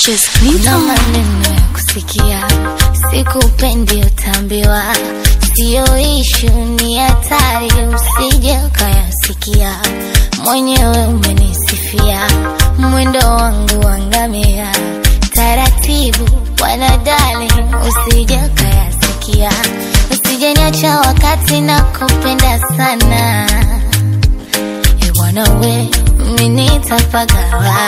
Just na Clinton. maneno ya kusikia, sikupendi utambiwa, siyo ishu, ni hatari, usije ukayasikia. Mwenyewe umenisifia mwendo wangu wangamia, taratibu bwana darling, usije ukayasikia, usije niacha wakati na kupenda sana Eh, bwana we, mimi nitapagawa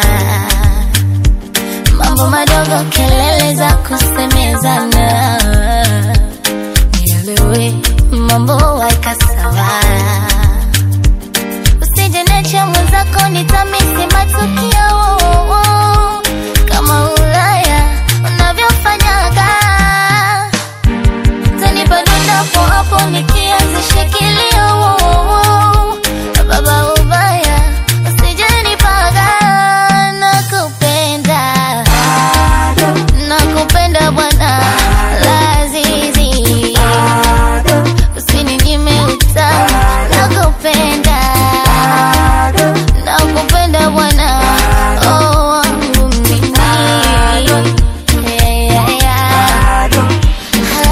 mambo madogo, kelele za kusemezana, nielewe mambo waika sawa, usije niache mwenzako, nitamisi matukio kama Ulaya unavyofanyaga, tanipa dondapo hapo nikianzisha kilio baba ubaya, usije nipaga, nakupenda nakupenda bwana Lazizi, usininyime utamu, nakupenda nakupenda bwana oh, wangu mimi yeah, yeah, yeah.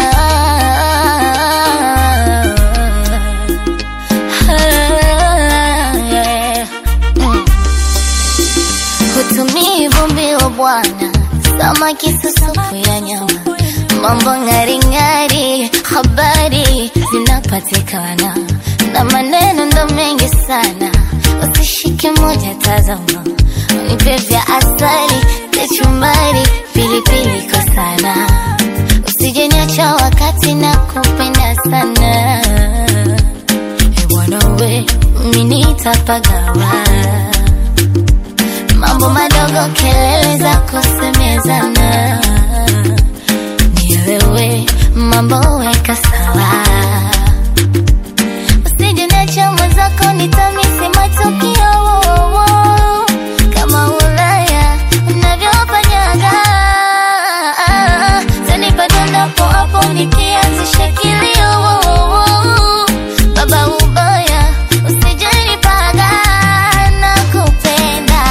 Hutumii vumbi wa bwana, samaki susupu ya nyama, mambo ng'aring'ari, habari zinapatikana na maneno ndo mengi sana, usishike moja, tazama, unipe vya asali, kachumbari, pilipili kwa sana, usije niacha wakati na kupenda sana, e bwana we, mimi nitapagawa mambo madogo, kelele za kusemezana, nielewe mambo weka sawa, usije niache mwenzako, nitamisi matukio kama Ulaya unavyofanyaga, tanipa dondapo hapo nikianzisha kilio baba ubaya, usije nipaga, nakupenda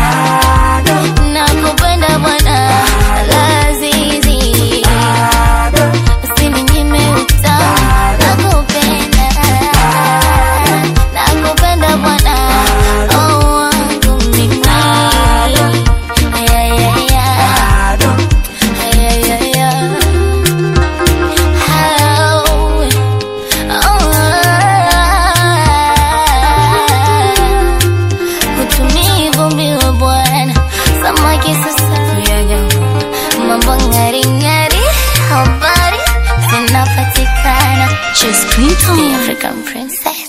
nakupenda bwana Lazizi, usininyime utamu, nakupenda nakupenda bwana oh, wangu mimi yeah, yeah, yeah. Yeah, yeah, yeah. Oh, oh, hutumii vumbi wa bwana, samaki susafu ya nyama, mambo ng'aring'ari, habari zinapatikana. Just The Clinton. African princess.